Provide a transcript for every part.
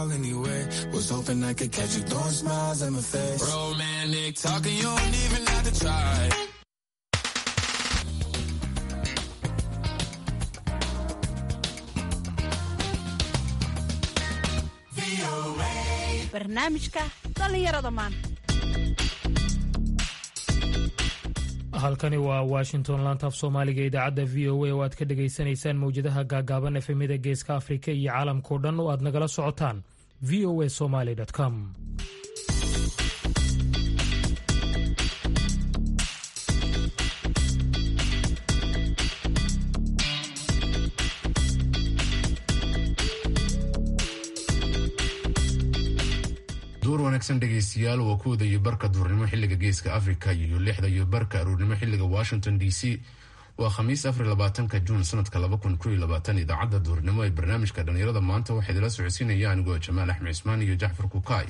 call anyway. Was hoping I could catch you throwing smiles at my face. Romantic talking, you don't even have to try. barnaamijka dhallinyarada maanta halkani waa washington laantaaf soomaaliga idaacadda v o a oo aad ka dhagaysanaysaan mawjadaha gaagaaban efemyada geeska afrika iyo caalamkao dhan oo aad nagala socotaan v o a somaly com duur wanaagsan dhegaystayaal waa kuwada iyo barka duurnimo xiliga geeska africa iyo lixda iyo barka aruurnimo xiliga washington d c waa khamiis afar labaatanka juun sanadka laba kun koiyo labaatan idaacadda duurnimo ee barnaamijka dhallinyarada maanta waxaa idila socodsiinaya anigoo jamaal axmed cismaan iyo jacfar kukaay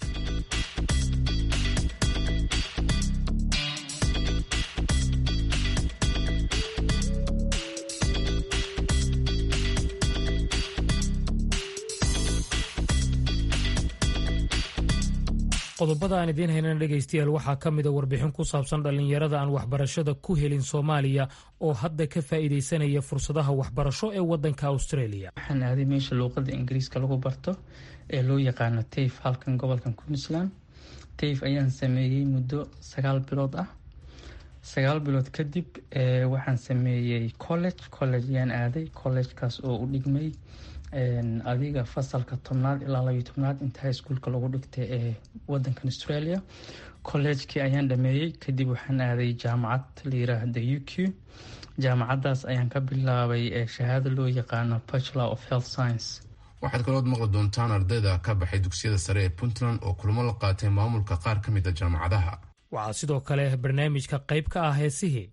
qodobada aan idiin haynana dhegaystayaal waxaa ka mida warbixin ku saabsan dhallinyarada aan waxbarashada ku helin soomaaliya oo hadda ka faa'iidaysanaya fursadaha waxbarasho ee waddanka australia waxaan aaday meesha luuqadda ingiriiska lagu barto ee loo yaqaano tayf halkan gobolkan queensland tayf ayaan sameeyey muddo sagaal bilood ah sagaal bilood kadib waxaan sameeyey college college ayaan aaday collegekaas oo u dhigmay adiga fasalka tobnaad ilaa labiyo tobnaad inta high schoolka lagu dhigtay ee wadankan australia collegekii ayaan dhameeyey kadib waxaan aaday jaamacad la yiraahda u q jaamacadaas ayaan ka bilaabay shahaado loo yaqaano bachelor of health science waxaad kalood maqli doontaan ardayda ka baxay dugsiyada sare ee puntland oo kulamo la qaatay maamulka qaar ka mid a jaamacadaha waxaa sidoo kale barnaamijka qayb ka ah heesihii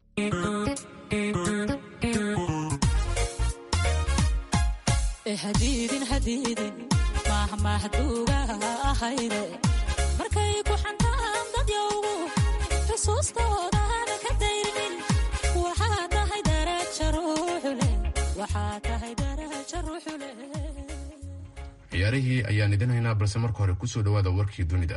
hadiidin hadiidin mahmahduuga ahayde markay ku xantaan dadyowgu xusuustoodan ka dayrinin waxaa tahay daraja ruuxule waxaa tahay daraja ruuxule ciyaarihii ayaan idin haynaa balse marka hore kusoo dhawaada warkii dunida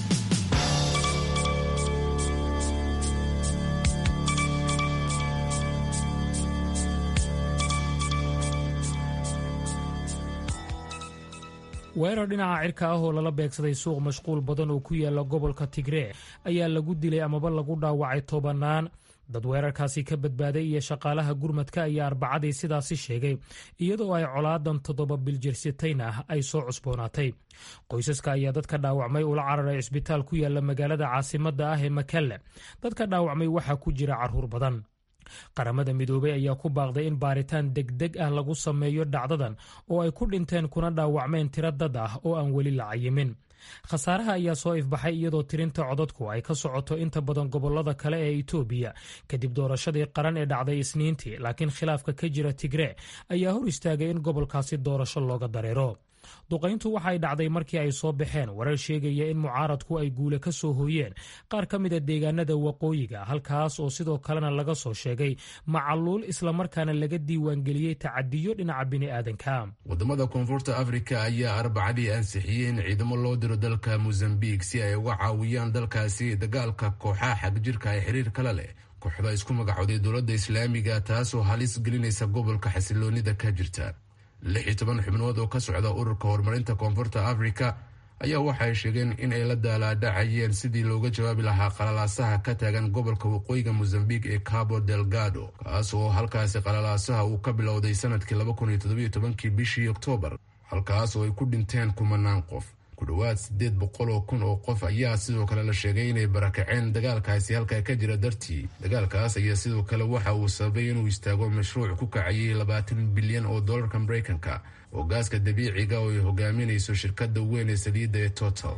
weerar dhinaca cirka ah oo lala beegsaday suuq mashquul badan oo ku yaala gobolka tigree ayaa lagu dilay amaba lagu dhaawacay tobannaan dad weerarkaasi ka badbaaday iyo shaqaalaha gurmadka ayaa arbacadii sidaasi sheegay iyadoo ay colaadan toddoba biljirsitayn ah ay soo cusboonaatay qoysaska ayaa dadka dhaawacmay ula cararay cisbitaal ku yaala magaalada caasimadda ah ee makalle dadka dhaawacmay waxaa ku jira carruur badan qaramada midoobey ayaa ku baaqday in baaritaan degdeg ah lagu sameeyo dhacdadan oo ay ku dhinteen kuna dhaawacmeen tiro dad ah oo aan weli la cayimin khasaaraha ayaa soo ifbaxay iyadoo tirinta codadku ay ka socoto inta badan gobolada kale ee itoobiya kadib doorashadii qaran ee dhacday isniintii laakiin khilaafka ka jira tigree ayaa hor istaagay in gobolkaasi doorasho looga dareero duqayntu waxay dhacday markii ay soo baxeen warar sheegaya in mucaaradku ay guule ka soo hooyeen qaar ka mida deegaanada waqooyiga halkaas oo sidoo kalena laga soo sheegay macaluul islamarkaana laga diiwaangeliyey tacadiyo dhinaca bini'aadanka wadamada koonfurta afrika ayaa arbacadii ansixiyey in ciidamo loo diro dalka mosambik si ay uga caawiyaan dalkaasi dagaalka kooxaha xagjirka ee xiriir kale leh kooxda isku magacooday dowladda islaamiga taasoo halis gelinaysa gobolka xasiloonida ka jirta lix iyo toban xubnood oo ka socda ururka horumarinta koonfurta afrika ayaa waxay sheegeen in ay la daalaadhacayeen sidii looga jawaabi lahaa qalalaasaha ka taagan gobolka waqooyiga mosambik ee cabo delgado kaas oo halkaasi qalalaasaha uu ka bilowday sanadkii laba kun iyo toddobiyo tobankii bishii oktoobar halkaas oo ay ku dhinteen kumanaan qof ku dhowaad sideed boqol oo kun oo qof ayaa sidoo kale la sheegay inay barakaceen dagaalkaasi halkaa ka jira dartii dagaalkaas ayaa sidoo kale waxa uu sababay inuu istaago mashruuc ku kacayay labaatan bilyan oo dollarka mareykanka oo gaaska dabiiciga oo ay hogaaminayso shirkadda weyn ee saliidda ee total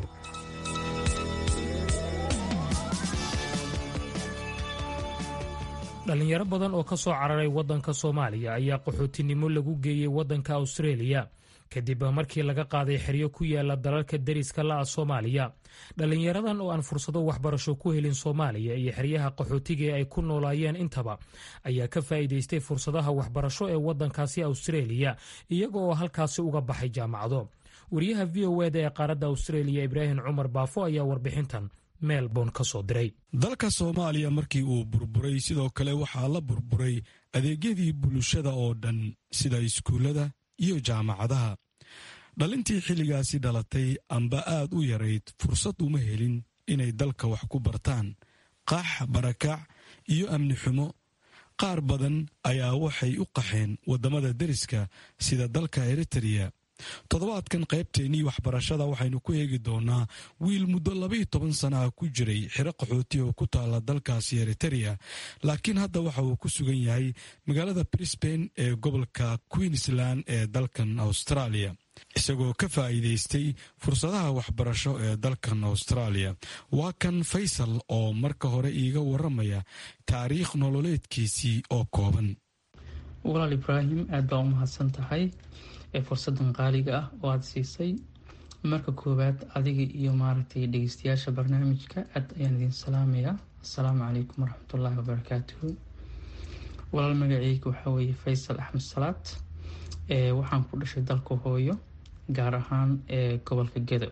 dhalinyaro badan oo ka soo cararay waddanka soomaaliya ayaa qaxootinimo lagu geeyey waddanka australia kadib markii laga qaaday xeryo ku yaala dalalka deriska la-a soomaaliya dhalinyaradan oo aan fursado waxbarasho ku helin soomaaliya iyo xeryaha qaxootiga ee ay ku noolaayeen intaba ayaa ka faa'iidaystay fursadaha waxbarasho ee waddankaasi australia iyaga oo halkaasi uga baxay jaamacado wariyaha v o eda ee qaaradda australia ibraahim cumar baafo ayaa warbixintan melbourne ka soo diray dalka soomaaliya markii uu burburay sidoo kale waxaa la burburay adeegyadii bulshada oo dhan sida iskuullada iyo jaamacadaha dhalintii xilligaasi dhalatay amba aad u yarayd fursad uma helin inay dalka wax ku bartaan qax barakac iyo amni xumo qaar badan ayaa waxay u qaxeen waddamada deriska sida dalka eritreya toddobaadkan qaybteennii waxbarashada waxaynu ku eegi doonaa wiil muddo labaiyo toban sana ah ku jiray xiro qaxooti oo ku taala dalkaasi eritereya laakiin hadda waxa uu ku sugan yahay magaalada brisbane ee gobolka queensland ee dalkan australia isagoo ka faa'iidaystay fursadaha waxbarasho ee dalkan australia waa kan faysal oo marka hore iiga waramaya taariikh nololeedkiisii oo kooban walaal ibraahim aad baa u mahadsan tahay ee fursadan qaaliga ah oo aada siisay marka koowaad adiga iyo maaragtay dhegeystayaasha barnaamijka aad ayaan idiin salaamayaa assalaamu calaykum waraxmatullaahi wabarakaatuhu walaal magaceyga waxaa weeye faysal axmed salaad ee waxaan ku dhashay dalka hooyo gaar ahaan ee gobolka gedo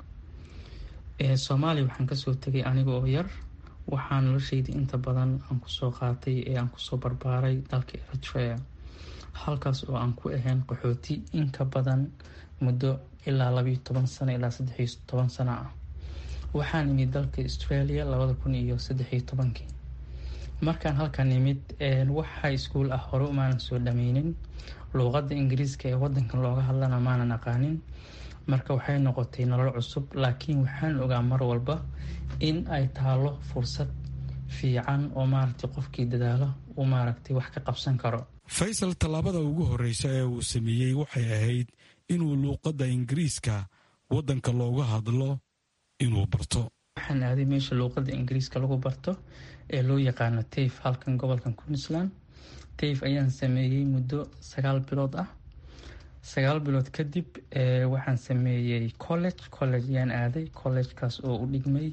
ee soomaaliya waxaan kasoo tegay aniga oo yar waxaa noloshayda inta badan aan kusoo qaatay ee aan kusoo barbaaray dalka eritrea halkaas oo aan ku ahayn qaxooti in ka badan muddo ilaa labayo toban sano ilaa saddexiyo toban sano ah waxaan imid dalka australia labada kun iyo saddexiyo tobankii markaan halkan imid waxa iskuul ah hore umaanan soo dhameynin luuqadda ingiriiska ee wadankan looga hadlana maanan aqaanin marka waxay noqotay nolol cusub laakiin waxaan ogaa mar walba in ay taalo fursad fiican oo maaragtay qofkii dadaalo uu maaragtay wax ka qabsan karo faysal tallaabada ugu horreysa ee uu sameeyey waxay ahayd inuu luuqadda ingiriiska waddanka looga hadlo inuu barto waxaan aaday meesha luuqadda ingiriiska lagu barto ee loo yaqaano tayf halkan gobolkan queensland tayf ayaan sameeyey muddo sagaal bilood ah sagaal bilood kadib waxaan sameeyey college college ayaan aaday collegekaas oo u dhigmay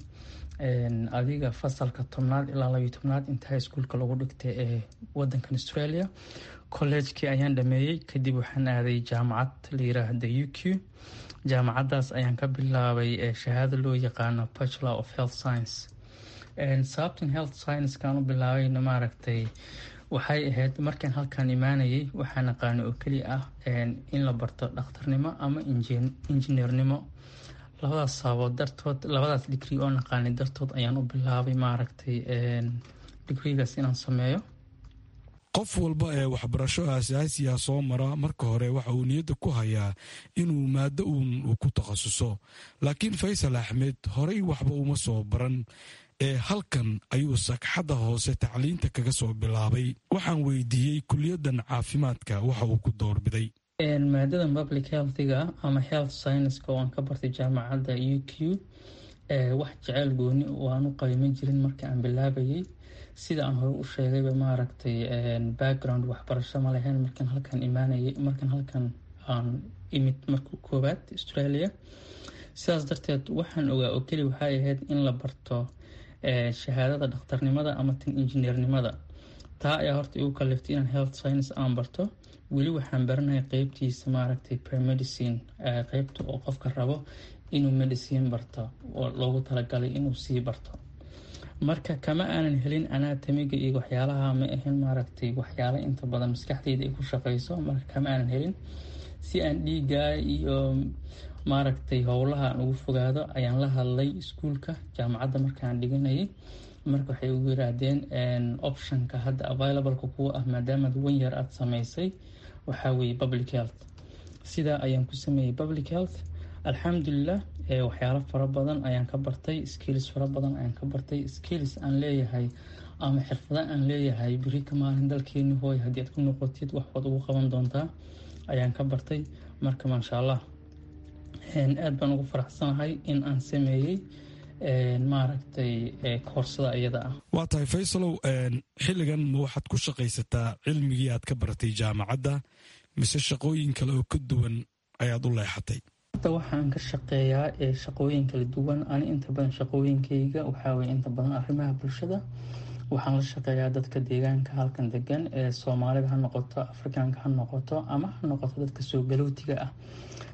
adiga fasalka tobnaad ilaa labiyo tobnaad intaa iskuulka lagu dhigtay ee wadankan australia collegekii ayaan dhameeyey kadib waxaan aaday jaamacad la yiraahda u q jaamacadaas ayaan ka bilaabay shahaado loo yaqaano bachelor of health science sababtan health sciencekaan u bilaabayna maaragtay waxay ahayd markaan halkaan imaanayay waxaan aqaana oo keliya ah in la barto dhakhtarnimo ama injineernimo labadaas saabood dartood labadaas digri oo naqaanay dartood ayaan u bilaabay maaragtay digrigaas inaan sameeyo qof walba ee waxbarasho aasaasiya soo mara marka hore waxa uu niyadda ku hayaa inuu maaddo uun uu ku takhasuso laakiin faysal axmed horey waxba uma soo baran ee halkan ayuu sagxadda hoose tacliinta kaga soo bilaabay waxaan weydiiyey kuliyaddan caafimaadka waxa uu ku doorbiday maadadan public healthiga ama health scienceska oo aan ka bartay jaamacadda u q wax jeceyl gooni oo aan u qayma jirin marka aan bilaabayay sida aan hore u sheegayba maaragtay background waxbarasho ma lahayn markaan halkan imaanayay markaan halkan aan imid marka koowaad australia sidaas darteed waxaan ogaa oo keli waxay ahayd in la barto shahaadada dhakhtarnimada ama tan injineernimada taa ayaa horta igu kaliftay inaan health science aan barto weli waxaan baranaya qeybtiisa maaragtay premedicine qeybta oo qofka rabo inuu medicine barto oo loogu talagalay inuu sii barto marka kama aanan helin anatomiga iyo waxyaalaha ma ahayn maaragtay waxyaala inta badan maskaxdeyda ay ku shaqeyso marka kama aanan helin si aan dhiigaa iyo maaragtay howlaha aan ugu fogaado ayaan la hadlay iskuulka jaamacadda markaan dhiganayay marka waxay ugu yiraahdeen optionka hadda availableka kuwa ah maadaamaad wan yar aada sameysay waxaa weeye public health sidaa ayaan ku sameeyey public health alxamdulilah waxyaalo fara badan ayaan ka bartay skills fara badan ayaan ka bartay skills aan leeyahay ama xirfada aan leeyahay beri ka maalin dalkeeni hooy haddii aad ku noqotid wax waad ugu qaban doontaa ayaan ka bartay marka maasha allah aada baan ugu faraxsanahay in aan sameeyey maaragtay koorsada iyada ah waa tahay faysalow xilligan ma waxaad ku shaqaysataa cilmigii aad ka baratay jaamacadda mise shaqooyin kale oo ka duwan ayaad u leexatay hadda waxaan ka shaqeeyaa ee shaqooyin kala duwan ani inta badan shaqooyinkayga waxaa weye inta badan arrimaha bulshada waxaan la shaqeeyaa dadka deegaanka halkan degan ee soomaalida ha noqoto afrikaanka ha noqoto ama ha noqoto dadka soo galootiga ah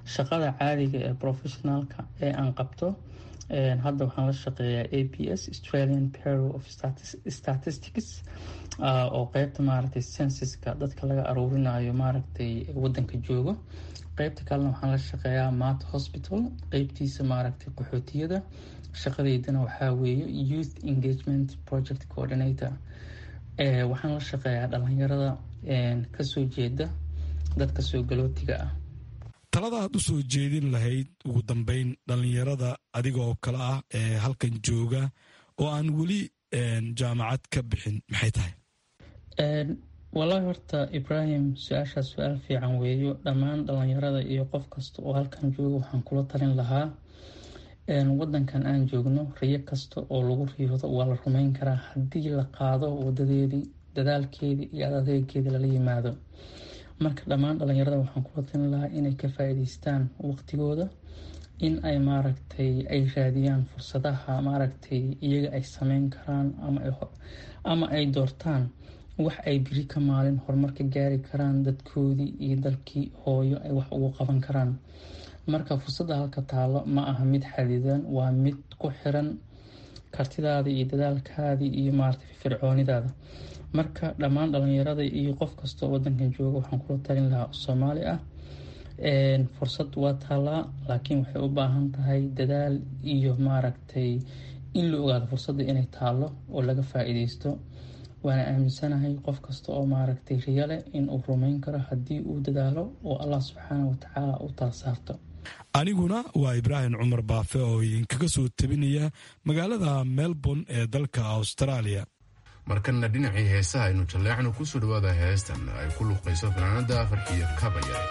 shaqada caadiga ee professionaalka ee aan qabto hadda waxaan la shaqeeyaa a b s australian bureau of statistics oo qeybta maaragtay censuska dadka laga aruurinayo maaragtay wadanka joogo qeybta kalena waxaan la shaqeeyaa mat hospital qeybtiisa maaragtay qaxootiyada shaqadeydana waxaa weeye youth engagement project coordinator waxaan la shaqeeyaa dhalinyarada kasoo jeeda dadka soo galootiga ah talada aad u soo jeedin lahayd ugu dambeyn dhalinyarada adiga oo kale ah ee halkan jooga oo aan weli jaamacad ka bixin maxay tahay wallaahi horta ibraahim su-aashaas su-aal fiican weeyo dhammaan dhalinyarada iyo qof kasta oo halkan jooga waxaan kula talin lahaa wadankan aan joogno riyo kasta oo lagu riyoodo waa la rumeyn karaa haddii la qaado wadadeedii dadaalkeedii iyo adeegeedii lala yimaado marka dhammaan dhalinyarada waxaan kula talin lahaa inay ka faa-iideystaan waqtigooda in ay maaragtay ay raadiyaan fursadaha maaragtay iyaga ay sameyn karaan ama ay doortaan wax ay biri ka maalin horumarka gaari karaan dadkoodii iyo dalkii hooyo ay wax ugu qaban karaan marka fursadda halka taalo ma aha mid xadidan waa mid ku xiran kartidaada iyo dadaalkaadii iyo maaragtay fircoonidaada marka dhammaan dhalinyarada iyo qof kastoo wadankan jooga waxaan kula talin lahaa soomaali ah fursad waa taalaa laakiin waxay u baahan tahay dadaal iyo maaragtay in la ogaado fursadda inay taalo oo laga faa-iideysto waana aaminsanahay qof kasta oo maaragtay riyo leh in uu rumeyn karo haddii uu dadaalo oo allah subxaana watacaala u tala saarto aniguna waa ibraahim cumar baafe oo idinkaga soo tabinaya magaalada melbourne ee dalka australia markanna dhinacii heesaha aynu jalleecno kusoo dhawaada heestan ay ku luuqayso fanaanada farxiyo kabayare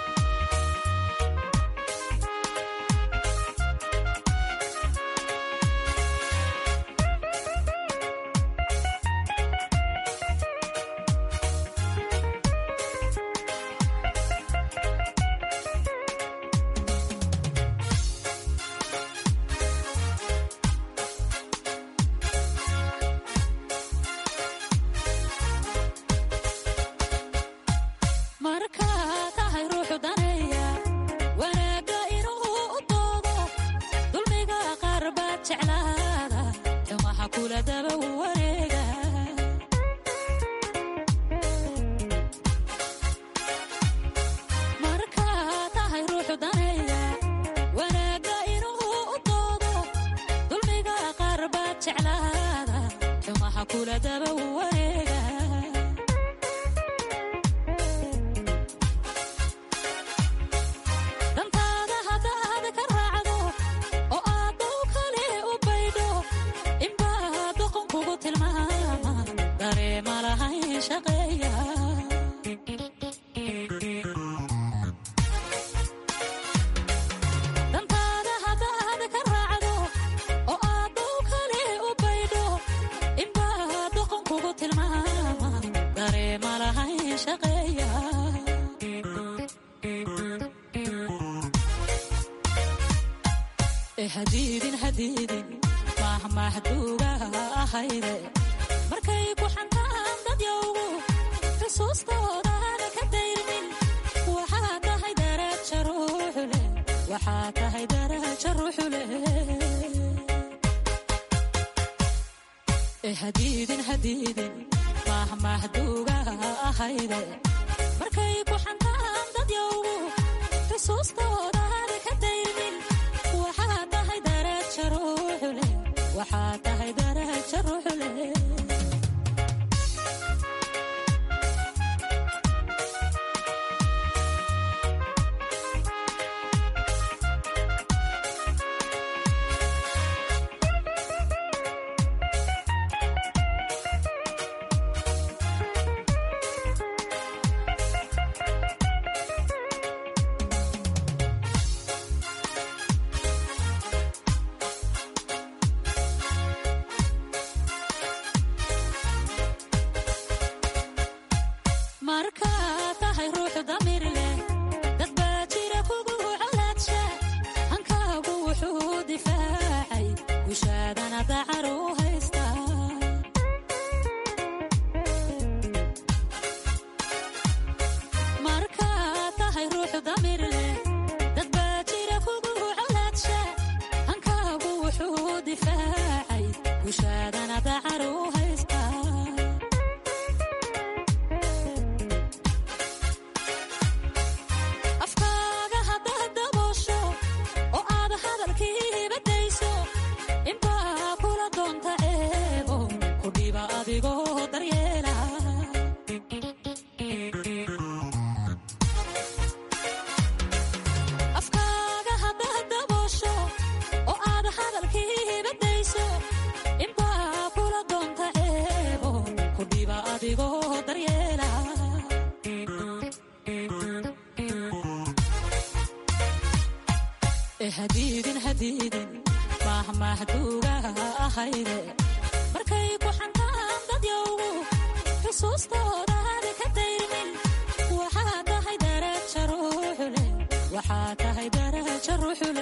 hadiidin hadiidin mahmahduugaha ahayde markay ku xantaan dadyowgu xusuustoodaada ka dayrmin waxaa tahay daraja ruuxule waxaa tahay daraja ruuxule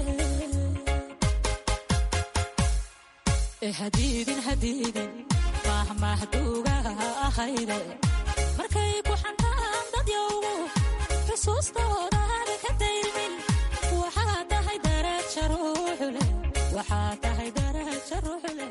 hadiidin hadiidin mahmahduugaha ahayde markay ku xantaan dadyowgu xusuustoodaada ka dayrmin waxaa tahay daraja ruuxule waxaa tahay daraja ruuxule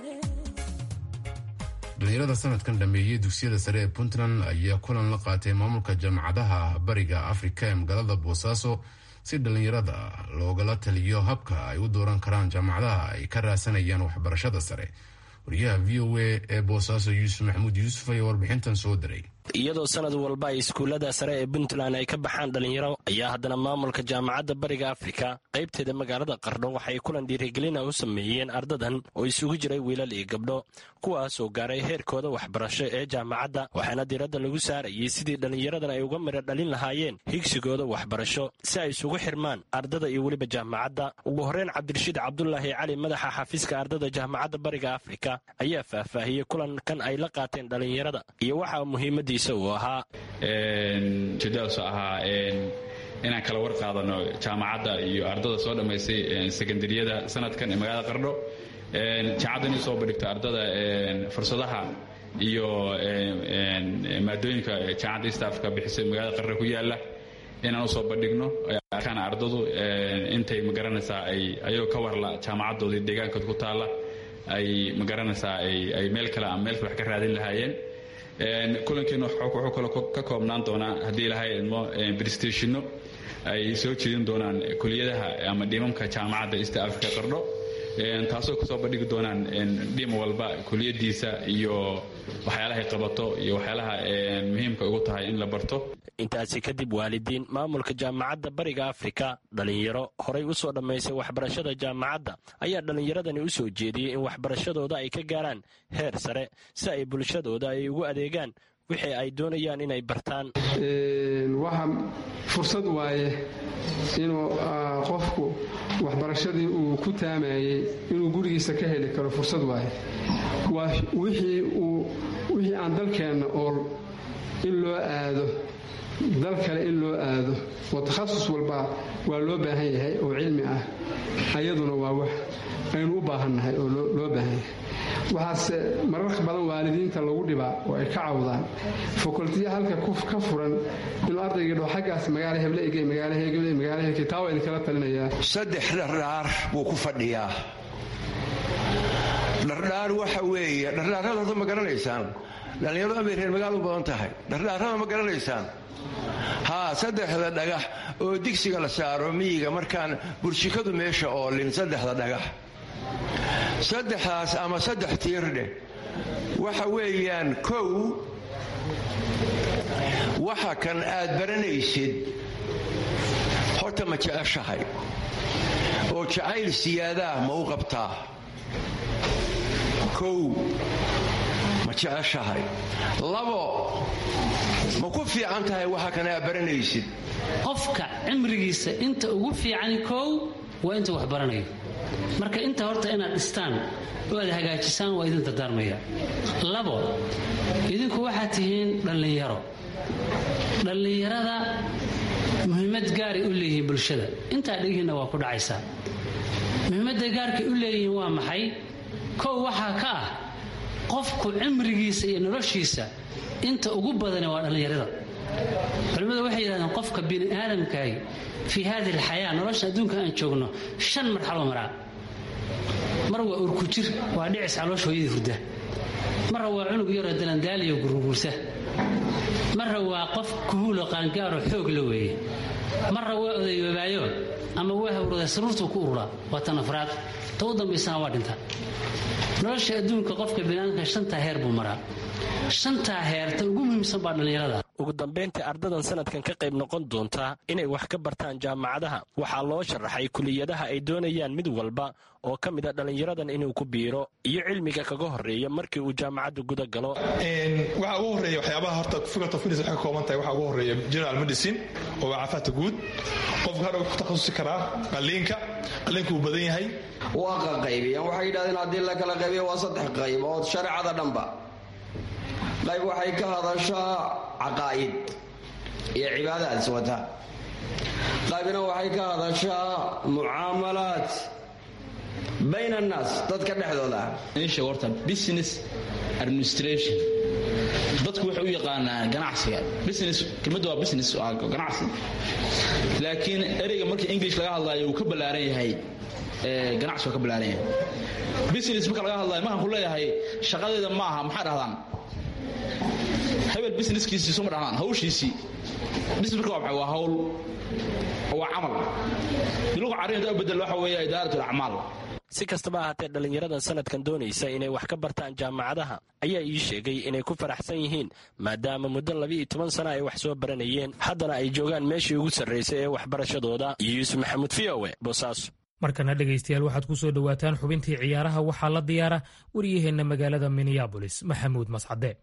dhalinyarada sanadkan dhameeyey dugsiyada sare ee puntland ayaa kulan la qaatay maamulka jaamacadaha bariga afrika ee magaalada boosaaso si dhalinyarada loogala taliyo habka ay u dooran karaan jaamacadaha ay ka raasanayaan waxbarashada sare wariyaha v o a ee boosaaso yuusuf maxamuud yuusuf ayaa warbixintan soo diray iyadoo sanad walba ay iskuullada sare ee puntland ay ka baxaan dhalinyaro ayaa haddana maamulka jaamacadda bariga afrika qaybteeda magaalada qardho waxay kulan dhiirigelina u sameeyeen ardadan oo isugu jiray wiilal iyo gabdho kuwaas oo gaaray heerkooda waxbarasho ee jaamacadda waxaana diiradda lagu saarayay sidii dhallinyaradan ay uga midho dhalin lahaayeen higsigooda waxbarasho si ay isugu xirmaan ardada iyo weliba jaamacadda ugu horreyn cabdirashiid cabdulaahi cali madaxa xafiiska ardada jaamacadda bariga afrika ayaa faahfaahiyey kulankan ay la qaateen dhallinyarada iyo waxaa muhiimadiisa ujeedadaasoo ahaa inaan kala war qaadano jaamacadda iyo ardada soo dhammaysay sekondariyada sanadkan ee magaalada qardho jaamacadda inay soo bandhigto ardada fursadaha iyo maadooyinka jaamacadda east africa bixisay magaalada qardho ku yaala inaan usoo bandhigno arkaan ardadu intay magaranaysaa ay ayagoo ka warla jaamacaddoodii deegaankood ku taalla ay magaranaysaa ay meel kale ama meel kale wax ka raadin lahaayeen kulankeena wuxuu kaloo ka koobnaan doonaa haddii ilahay idmo bristashino ay soo jeedin doonaan kuliyadaha ama dhimamka jaamacadda east africa qardho taasoo kasoo bandhigi doonaan dhim walba kuliyadiisa iyo waxyaalahay qabato iyo waxyaalaha muhiimka ugu tahay in la barto intaasi kadib waalidiin maamulka jaamacadda bariga afrika dhalinyaro horay u soo dhammaysay waxbarashada jaamacadda ayaa dhallinyaradani u soo jeediyey in waxbarashadooda ay ka gaaraan heer sare si ay bulshadooda ay ugu adeegaan wixii ay doonayaan inay bartaan waxa fursad waaye inuu qofku waxbarashadii uu ku taamayey inuu gurigiisa ka heli karo fursad waaye waa wixii aan dalkeenna oo in loo aado dal kale in loo aado oo takhasus walba waa loo baahan yahay oo cilmi ah ayaduna waa wax aynu u baahannahay oo loo baahan yahay waxaase mararka badan waalidiinta lagu dhibaa oo ay ka cawdaan fakultiya halka ka furan inuu ardayga dho xaggaas magaala heble ege magaala hegle magaala hegle taa waa idinkala talinayaa saddex dhardhaar buu ku fadhiyaa dhardhaar waxa weeye dhardhaarada horta ma garanaysaan dhallinyaradu amay reer magaal u badan tahay dhardhaarada ma garanaysaan haa saddexda dhagax oo digsiga la saaro miyiga markaan burshikadu meesha oolin saddexda dhagax saddexdaas ama saddex tiirdheh waxa weeyaan kow waxa kan aad baranaysid horta ma jeceshahay oo jacayl siyaadaah ma u qabtaa kow ma jeceshahay labo ma ku fiican tahay waxa kan aad baranaysid qofka cimrigiisa inta ugu fiican kow waa inta wax baranayo marka inta horta inaad dhistaan oo aad hagaajisaan waa idin dardaarmaya labo idinku waxaad tihiin dhallinyaro dhallinyarada muhiimad gaaray u leeyihiin bulshada intaa dhegihiinna waa ku dhacaysaa muhiimadda gaarkay u leeyihiin waa maxay kow waxaa ka ah qofku cimrigiisa iyo noloshiisa inta ugu badane waa dhallinyarada culimmadu waxay yidhahdeen qofka bini aadamkaahi fii haadihi alxayaa nolosha adduunka aan joogno shan marxalo maraa mar waa urkujir waa dhicis caloosh hooyadii hurda marra waa cunug yaroo dalandaaliyo gurguurta marra waa qof kuhuulo qaangaaroo xoog la weeye marra waa odayoobaayo ama waa hawrada saruurtuu ku ururaa waa tan afraad ta u dambaysana waa dhinta nolosha adduunka qofka biniaadamka shantaa heer buu maraa shantaa heerta ugu muhiimsan baa dhallinyarada ugu dambayntii ardadan sanadkan ka qayb noqon doontaa inay wax ka bartaan jaamacadaha waxaa loo sharaxay kuliyadaha ay doonayaan mid walba oo ka mid a dhallinyaradan inuu ku biiro iyo cilmiga kaga horeeya markii uu jaamacadda guda galo waxaa ugu horeeya waxyaabaha horta figat of waxay ka kooban tahay waxaa ugu horeeya general medicine oo waa caafimaadka guud qofka hadha ku takhasusi karaa qalliinka qalliinka uu badan yahay waa qaqaybiyaan waxay yidhahdeen haddii la kala qaybiyo waa saddex qaybood shareecada dhanba qayb waxay ka hadashaa caqaa'id iyo cibaadaad wata qaybna waxay ka hadashaa mucaamalaad bayn annaas dadka dhexdooda isha horta business administration dadku waxay u yaqaanaan ganacsiga business kelmadda waa business waa ganacsi laakiin ereyga markii english laga hadlaayo uu ka ballaaran yahay ganacsi waa ka ballaaran yahay business marka laga hadlaayo mahan ku leeyahay shaqadeeda ma aha maxaa dhahdaan hebel businesskiisii suma dhahnaan hawshiisii business marka waa maxay waa hawl waa camal biluqa carrin hadaa u bedel waxa weeye idaaratul acmaal si kastaba ahaatee dhallinyaradan sanadkan doonaysa inay wax ka bartaan jaamacadaha ayaa ii sheegay inay ku faraxsan yihiin maadaama muddo labiiyo toban sana ay wax soo baranayeen haddana ay joogaan meeshii ugu sarraysay ee waxbarashadooda iyo yuusuf maxamuud v o e boosaaso markana dhegaystayaal waxaad ku soo dhowaataan xubintii ciyaaraha waxaa la diyaara waryaheenna magaalada minneabolis maxamuud mascade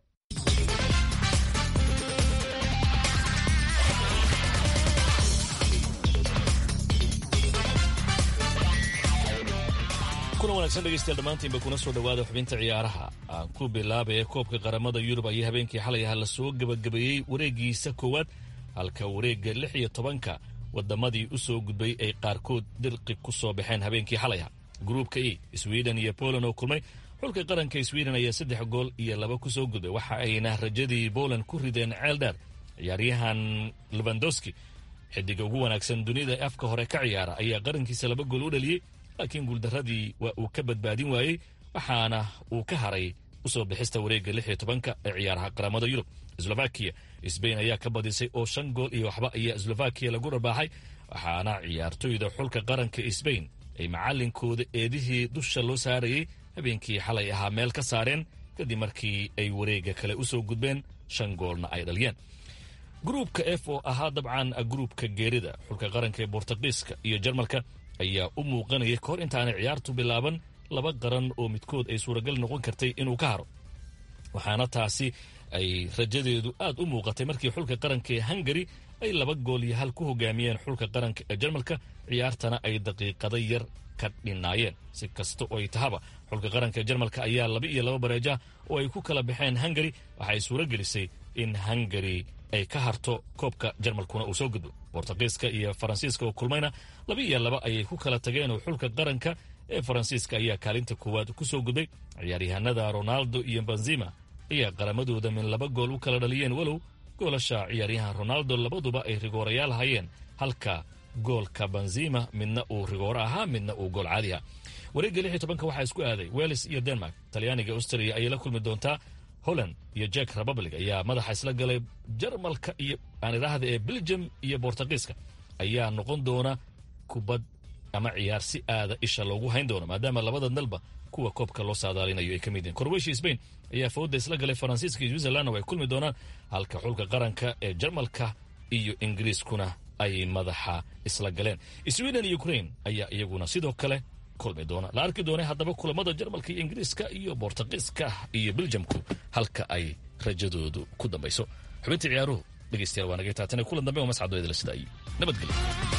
kuna wanaagsan dhegeystayaal dhammaantiinba kuna soo dhowaada xubinta ciyaaraha aan ku bilaabaya koobka qaramada yurub ayaa habeenkii xalay aha lasoo gebagabeeyey wareegiisa koowaad halka wareegga lix iyo tobanka wadamadii u soo gudbay ay qaarkood dirqi ku soo baxeen habeenkii xalayha gruubka e sweden iyo poland oo kulmay xulka qaranka sweden ayaa saddex gool iyo laba ku soo gudbay waxa ayna rajadii poland ku rideen ceeldheer ciyaaryahan levandowski xidiga ugu wanaagsan dunida ee afka hore ka ciyaara ayaa qarankiisa laba gool u dhaliyey laakiin guuldaradii waa uu ka badbaadin waayey waxaana uu ka haray usoo bixista wareegga lix iyo tobanka ee ciyaaraha qaramada yurub slovakiya sbain ayaa ka badisay oo shan gool iyo waxba ayaa slovakiya lagu dharbaaxay waxaana ciyaartoyda xulka qaranka sbain ay macalinkooda eedihii dusha loo saarayey habeenkii xalay ahaa meel ka saareen kadib markii ay wareegga kale usoo gudbeen shan goolna ay dhaliyeen gruubka f oo ahaa dabcan gruubka geerida xulka qaranka ee bortugiiska iyo jarmalka ayaa u muuqanayay kahor intaanay ciyaartu bilaaban laba qaran oo midkood ay suuragal noqon kartay inuu ka haro waxaana taasi ay rajadeedu aad u muuqatay markii xulka qaranka ee hungari ay laba gool iyo hal ku hogaamiyeen xulka qaranka ee jarmalka ciyaartana ay daqiiqada yar ka dhinaayeen si kasta oo ay tahaba xulka qaranka jarmalka ayaa laba iyo laba bareeja oo ay ku kala baxeen hungari waxay suuro gelisay in hungari ay ka harto koobka jarmalkuna uu soo gudbo bortugiiska iyo faransiiska oo kulmayna laba iyo laba ayay ku kala tageen oo xulka qaranka ee faransiiska ayaa kaalinta koowaad ku soo gudbay ciyaaryahanada ronaldo iyo benzima ayaa qaramadooda min laba gool u kala dhaliyeen walow goolasha ciyaaryahan ronaldo labaduba ay rigoorayaal hayeen halka goolka benzima midna uu rigooro ahaa midna uu gool caadi ah wareegga lix iyo tobanka waxaa isku aaday wales iyo denmark talyaaniga austria ayay la kulmi doontaa holland iyo jek republic ayaa madaxa isla galay jarmalka iyo aan idhaahda ee belgium iyo bortugiiska ayaa noqon doona kubad ama ciyaar si aada isha loogu hayn doono maadaama labada dalba kuwa koobka loo saadaalinayo ay ka mid yihin korweshiya spain ayaa fawda isla galay faransiiska iyo switzerlandna way kulmi doonaan halka xulka qaranka ee jarmalka iyo ingiriiskuna ay madaxa isla galeen sweden iyo ukraine ayaa iyaguna sidoo kale kulmi doona la arki doona haddaba kulamada jarmalka iyo ingiriiska iyo bortugiiska iyo beljamku halka ay rajadoodu ku dambayso xubintii ciyaaruhu dhegeystayaal waa naga taatane kulan dambe oo mascadooyada la sida iyo nabadgelyo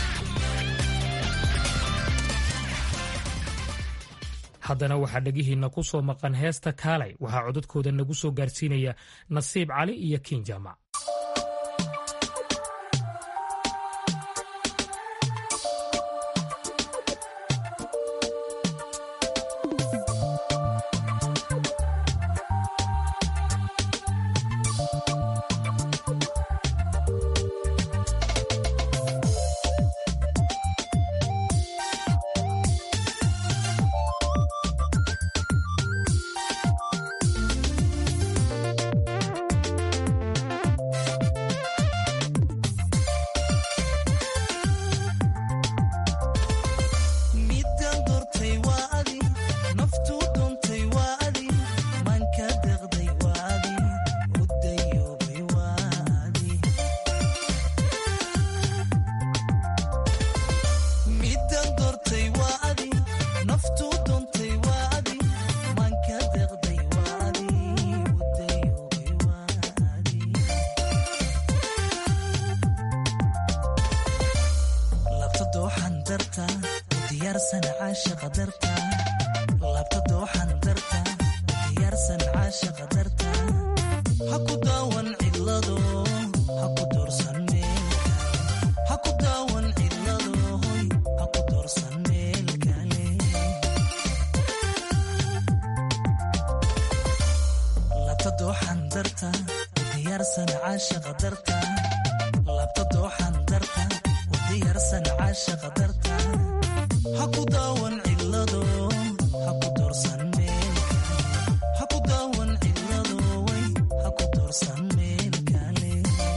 haddana waxaa dhegihiinna ku soo maqan heesta kaalay waxaa codadkooda nagu soo gaarsiinaya nasiib cali iyo kiin jaamac caashaqa darta labta dooxan darta diyaarsan caashaqa darta ha ku daawan cidlado ha ku doorsan meelka ha ku daawan cidlado hoy ha ku doorsan meel kale labta dooxan darta diyaarsan caashaqa darta labta dooxan darta diyaarsan caashaqa darta ha ku daawan cidlado ha ku doorsan meelka ha ku daawan cidlado way ha ku doorsan meel kale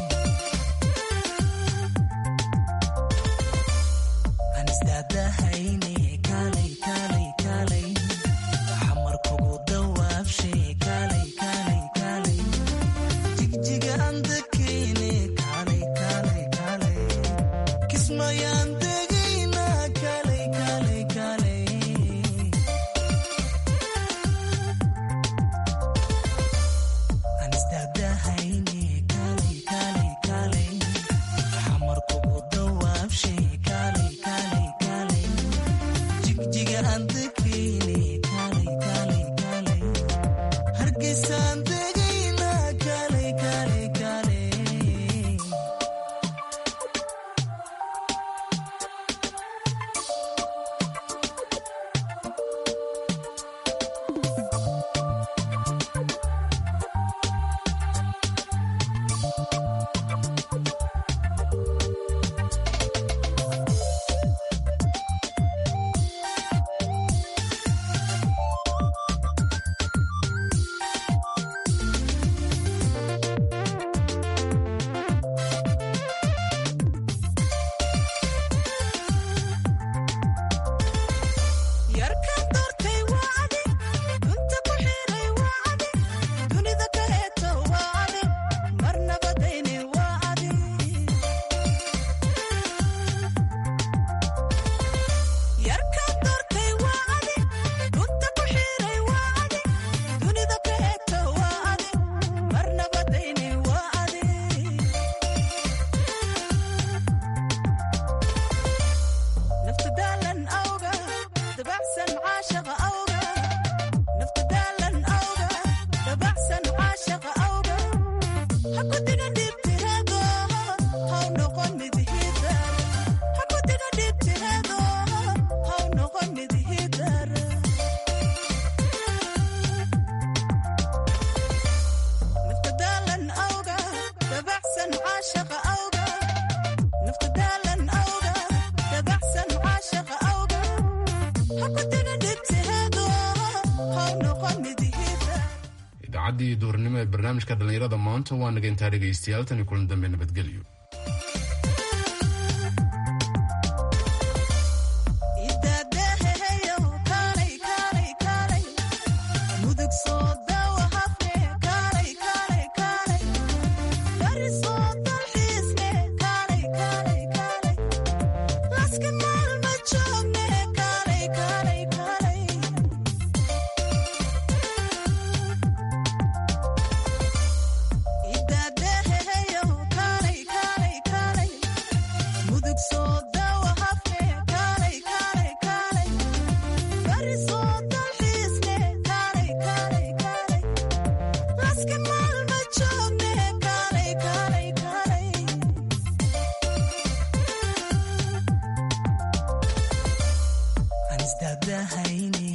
aan isdaadahayne kaalay kaalay kaalay xamar kugu dawaabshay kaalay kaalay kaalay jigjiga aan dakayne kaalay kaalay kaalay kismayaan degayna kaalay kaalay kaalay aan isdaadahayne kaalay kaalay kaalay xamar kugu dawaabshay kaalay kaalay kaalay jigjiga aan dakayne kaalay kaalay kaalay hargeysaan degayna kaalay kaalay kaalay yarkan doortay waa adi dunta ku xiray waa adi dunida ka heeto waa adi marnabadayni waa adi yarkan doortay waa adi dunta ku xiray waa adi dunida ka heeto waa adi marnabadayni waa adi nafta daalan awga dabacsan caashaqa awga nafta daalan awga dabacsan caashaqa awga haku diga dhibtireedo haw noqon mid hidar haku diga dhibtireedo haw noqon mid hidar nafta daalan awga dabacsan caashaqa awga nafta daalan awga dabacsan caashaqa awga haku diga dhibtireedo haw noqon mid hidar idaacaddii duurnimo ee barnaamijka dhallinyarada maanta waa naga intaa dhegaystayaal tani kulan dambe nabadgelyo idaadeheheyow kaalay kaalay kaalay mudug soo dawa hafne kaalay kaalay kaalay bari soo dalxiisne kaalay kaalay kaalay laska maalma joogne kaalay kaalay kaalay idaadeheheyow kaalay kaalay kaalay mudug soo dawa hafne kaalay kaalay kaalay bari soo dalxiisne kaalay kaalay kaalay laska maalma joogne kaalay kaalay kaalay aan isdaadahayne